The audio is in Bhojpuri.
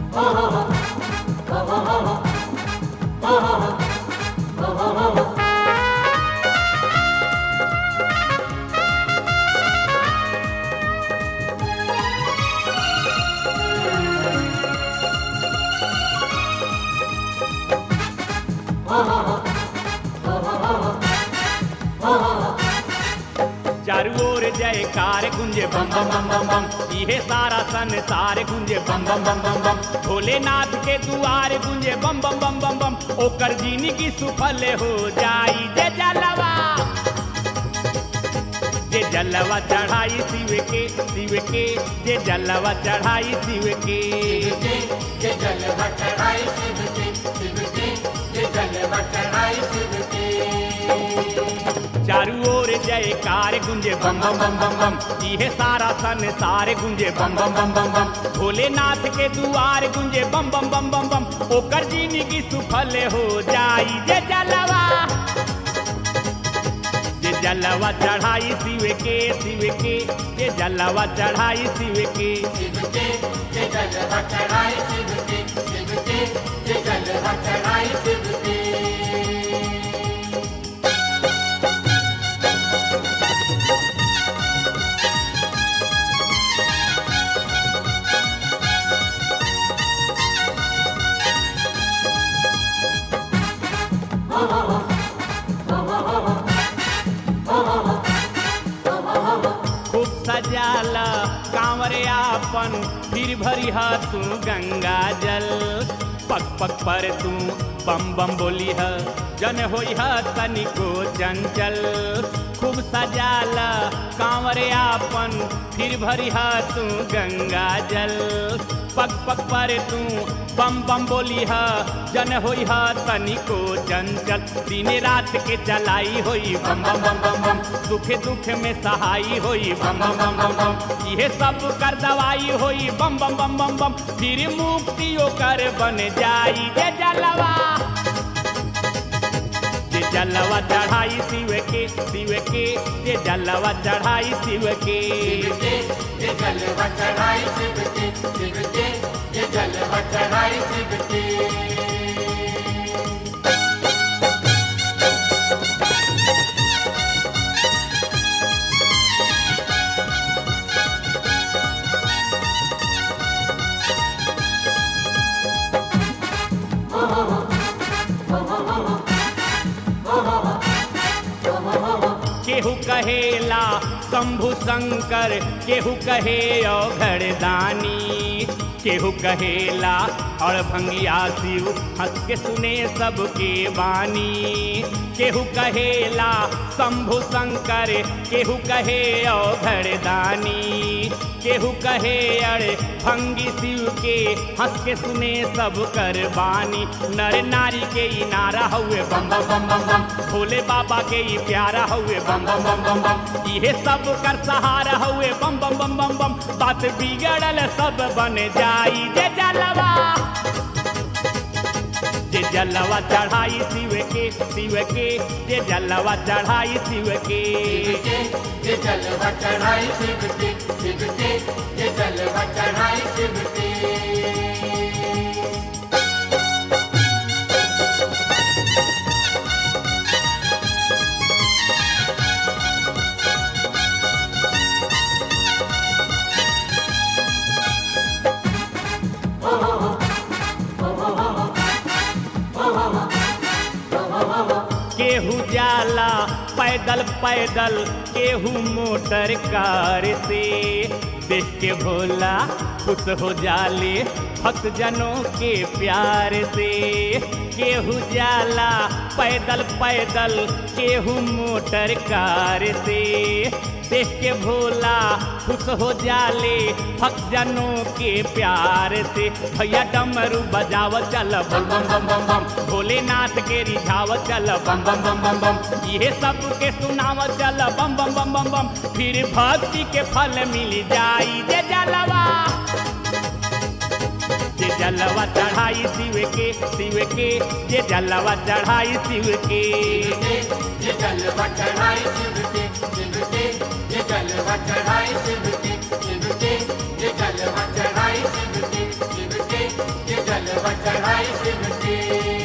चारू ओर जयकार गुंजे बम बम बम बम बम इहे सारा संसार गुंजे बम बम बम बम बम भोलेनाथ के दुआर गुंजे बम बम बम बम बम ओकर जिंदगी सुफल हो जाई जे जलवा जे जलवा चढ़ाई शिव के शिव के जे जलवा चढ़ाई शिव के ये जलवा चढ़ाई शिव के शिव के ये जलवा चढ़ाई शिव के चारू ओर जयकार गुंजे बम बम बम बम बम इहे सारा संसार गुंजे बम बम बम बम बम भोलेनाथ के दुआर गुंजे बम बम बम बम बम ओकर जिंदगी सुफल हो जाई जे जलवा जे जलवा चढ़ाई शिव के शिव के जे जलवा चढ़ाई शिव के शिव के ये जलवा चढ़ाई शिव के शिव के ये जलवा चढ़ाई शिव के खूब सजाला कांवरे आपन फिर भरी ह तू गंगा जल पग पग पर तू बम बम बोली ह जन होई ह तनिको चंचल खूब सजाला कांवरे आपन फिर भरी ह तू गंगा जल पग पग पर तू बम बम बोली ह जन होई ह तनिको चंचल दिन रात के चलाई होई बम बम बम बम बम सुख दुख में सहाई होई बम बम बम बम बम इहे सब कर दवाई होई बम बम बम बम बम फिर मुक्ति ओकर बन जाई जे जलवा जे जलवा चढ़ाई शिव के शिव के जे जलवा चढ़ाई शिव के शिव के ये जलवा चढ़ाई शिव के शिव के ये जलवा चढ़ाई शिव के केहू कहेला शंभु शंकर केहू कहे औघड़दानी केहू कहेला और भंगिया शिव हंस के सुने सबके वाणी केहू कहेला शंभु शंकर केहू कहे औघड़दानी केहू कहे अरे भंगी शिव के हंस के सुने सब कर बानी नर नारी के ई नारा हुए बम बम बम बम बम भोले बाबा के ई प्यारा हुए बम बम बम बम बम इहे सब कर सहारा हुए बम बम बम बम बम बात बिगड़ल सब बन जाई जे जलवा जे जलवा चढ़ाई शिव के शिव के जे जलवा चढ़ाई शिव के शिव के ये जलवा चढ़ाई शिव के शिव के ये जलवा चढ़ाई शिव के केहू जाला पैदल पैदल केहू मोटर कार से देख के भोला खुश हो जाले भक्त जनों के प्यार से केहू जाला पैदल पैदल केहू मोटर कार से देख के भोला खुश हो जाले भक्त जनों के प्यार से भैया डमरू बजाव चल बम बम बम बम बम भोलेनाथ के रिझाव चल बम बम बम बम बम इहे सब के सुनाव चल बम बम बम बम बम फिर भक्ति के फल मिल जाई जे जलवा जे जलवा चढ़ाई शिव के शिव के जे जलवा चढ़ाई शिव के ये जलवा चढ़ाई शिव के शिव के ये जलवा चढ़ाई शिव के शिव के ये जलवा चढ़ाई शिव के शिव के जलवा चढ़ाई शिव के